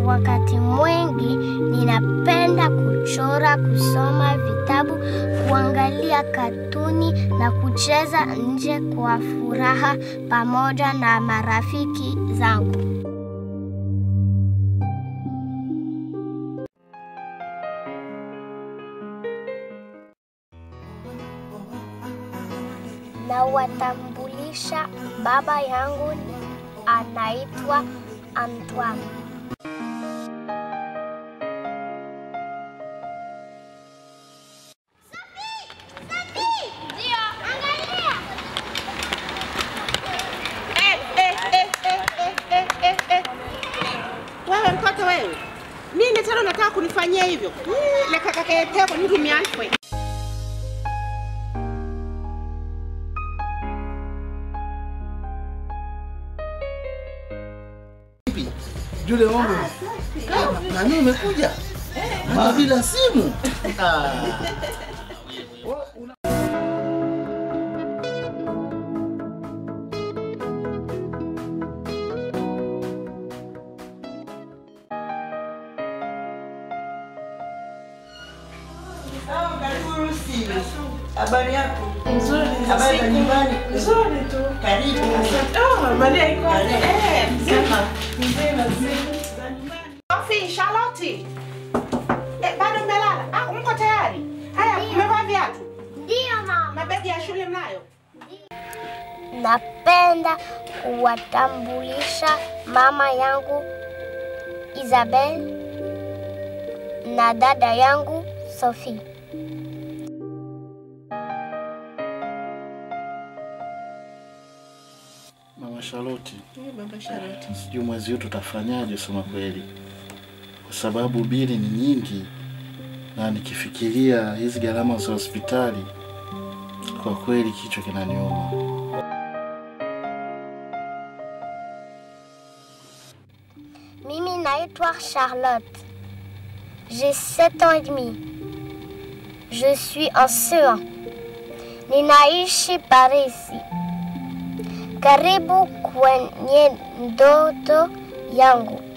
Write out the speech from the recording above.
wakati mwingi ninapenda kuchora, kusoma vitabu, kuangalia katuni na kucheza nje kwa furaha pamoja na marafiki zangu. na watambulisha baba yangu anaitwa Antoine. Wewe mtoto wewe, nini tena unataka kunifanyia hivyo? lekakaketeko nitumiankwe Jule wangu. Na mimi umekuja? Hata bila simu. Ah. Habari yako? Nzuri. Habari za nyumbani? Nzuri tu. Karibu. Oh, Maria iko wapi? Karibu. Eh, mzima. Mzima. Mzima. Sophie, Charlotte. Eh, bado mmelala? Ah, mko tayari? Haya, mmevaa viatu? Ndiyo mama. Mabegi ya shule mnayo? Napenda kuwatambulisha mama yangu Isabel na dada yangu Sophie. Mama Charlotte, Baba Charlotte. sijui mwezi huu tutafanyaje sema kweli, kwa sababu bili ni nyingi, na nikifikiria hizi gharama za hospitali, kwa kweli kichwa kinaniuma. Mimi naitwa Charlotte. J'ai 7 ans et demi. Je suis en CE1. Ninaishi Parisi. Karibu kwenye ndoto yangu.